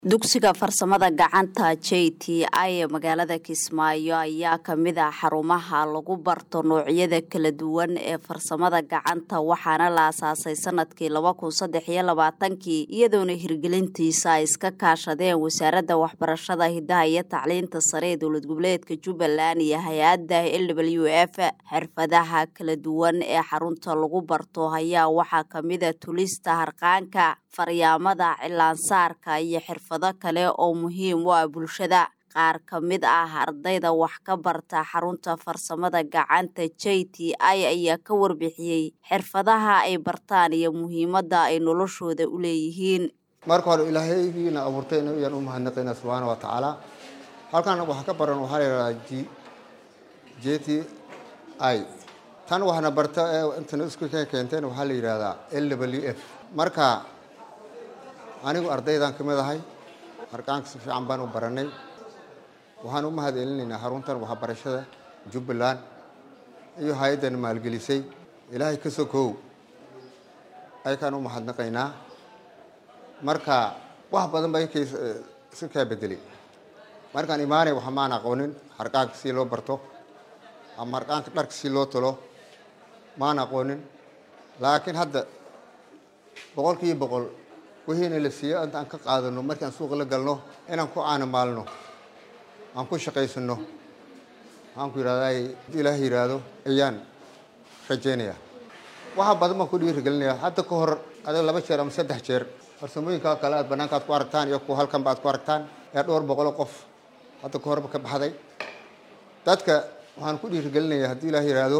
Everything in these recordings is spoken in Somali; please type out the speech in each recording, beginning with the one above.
dugsiga farsamada gacanta j t i ee magaalada kismaayo ayaa kamid ah xarumaha lagu barto noocyada kala duwan ee farsamada gacanta waxaana la asaasay sanadkii laba kun saddex iyo labaatankii iyadoona hirgelintiisa ay iska kaashadeen wasaaradda waxbarashada hidaha iyo tacliinta sare ee dowlad goboleedka jubbaland iyo hay-adda l w f xirfadaha kala duwan ee xarunta lagu barto ayaa waxaa kamida tulista harqaanka faryaamada cilaansaarka iyo xirfado kale oo muhiim u ah bulshada qaar ka mid ah ardayda wax ka barta xarunta farsamada gacanta j t i ayaa ka warbixiyey xirfadaha ay bartaan iyo muhiimadda ay noloshooda u leeyihiin marka hore ilaahaygiina abuurtay ayaan u mahadnaqaynaa subxaana wa tacaala halkan wax ka baran waxaa la yidhahdaa j j t i tan waxna barta ee intana isku keenteen waxaa la yidhahdaa l w f marka anigu ardaydan ka mid ahay harqaanka si fiican baan u baranay waxaan u mahad celinaynaa xaruntan waxbarashada jubbaland iyo hay-addan maalgelisay ilaahay ka sokow aykaan u mahadnaqaynaa marka wax badan baa inkay iska kaa bedelay markaan imaanay waxa maan aqoonin harqaanka si loo barto ama harqaanka dharka si loo talo maan aqoonin laakiin hadda boqol kiiba boqol wixiina la siiyo inta aan ka qaadano markaan suuqa la galno inaan ku caanamaalno aan ku shaqaysano waxaan ku yidhahdaa ilaah yidhaahdo ayaan rajaynayaa waxa badan baan ku dhiirigelinayaa hadda ka hor adag laba jeer ama saddex jeer farsamooyinkaa kale aad banaanka aad ku aragtaan iyo kuwa halkanba aad ku aragtaan ee dhowr boqolo qof hadda ka horba ka baxday dadka waxaan ku dhiirigelinayaa haddii ilaah yidhaahdo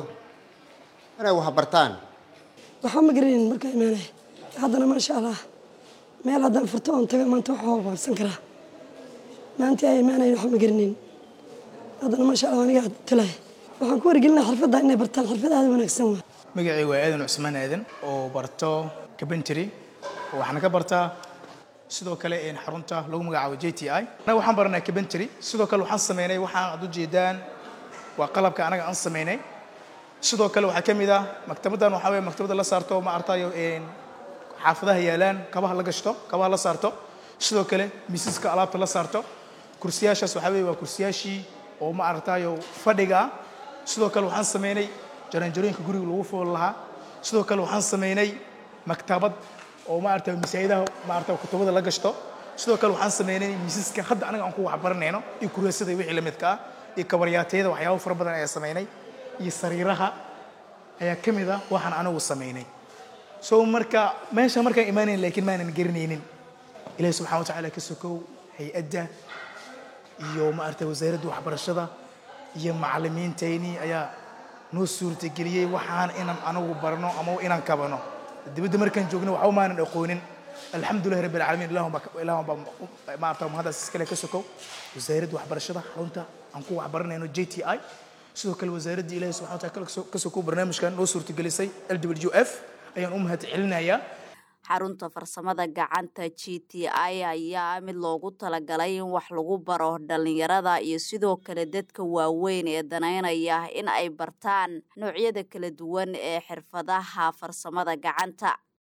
inay wax bartaan waxaa ma garanayn markaa imaanay haddana maasha allah meel haddaan furto oon tago maanta wax waa baabsan karaa maantii ay imaanayn waxba ma garanayn haddana maasha allah aniga talahay waxaan ku wargelinaa xirfadda inay bartaan xirfad aada wanaagsan waa magacii waa aadan cusmaan aadan oo barto cabentry waxaana ka bartaa sidoo kale xarunta lagu magacaabo j t i anaga waxaan baranaa cabentry sidoo kale waxaan sameynay waxaan ad ujeedaan waa qalabka anaga aan sameynay sidoo kale waxaa ka mid ah maktabaddan waxaa weye maktabadda la saarto ma artayo xaafadaha yaalaan kabaha la gashto kabaha la saarto sidoo kale miisaska alaabta la saarto kursiyaashaas waxaa weye waa kursiyaashii oo ma aragtayo fadhiga ah sidoo kale waxaan sameynay jaranjarooyinka guriga lagu fool lahaa sidoo kale waxaan sameynay maktabad oo ma aragtayo masaajidaha ma aragtayo kutubada la gashto sidoo kale waxaan sameynay miisaska hadda anaga aan ku waxbaranayno iyo kureesada wixii la midka ah iyo kabaryaatayada waxyaabo fara badan ayaa sameynay iyo sariiraha ayaa ka mid ah waxaan anigu sameynay so marka meesha markaan imaanayn laakiin maanan garanaynin ilahi subxana wa tacala ka sokow hay-adda iyo ma aragtay wasaaradda waxbarashada iyo macalimiintayni ayaa noo suurtageliyey waxaan inaan anagu barno ama inaan kabano dibadda markaan joogno waxba maanan aqoonin alxamdulillahi rabbi alcaalamiin ilahun baa maarata mahaddaas iskale ka sokow wasaaradda waxbarashada xarunta aan ku waxbaranayno j t i sidoo kale wasaaradda ilahi subxana wa tacala ka sokow barnaamijkan noo suurtagelisay l w f ayaan u mahad celinayaa xarunta farsamada gacanta g t i ayaa mid loogu talagalay in wax lagu baro dhalinyarada iyo sidoo kale dadka waaweyn ee danaynaya in ay bartaan noocyada kala duwan ee xirfadaha farsamada gacanta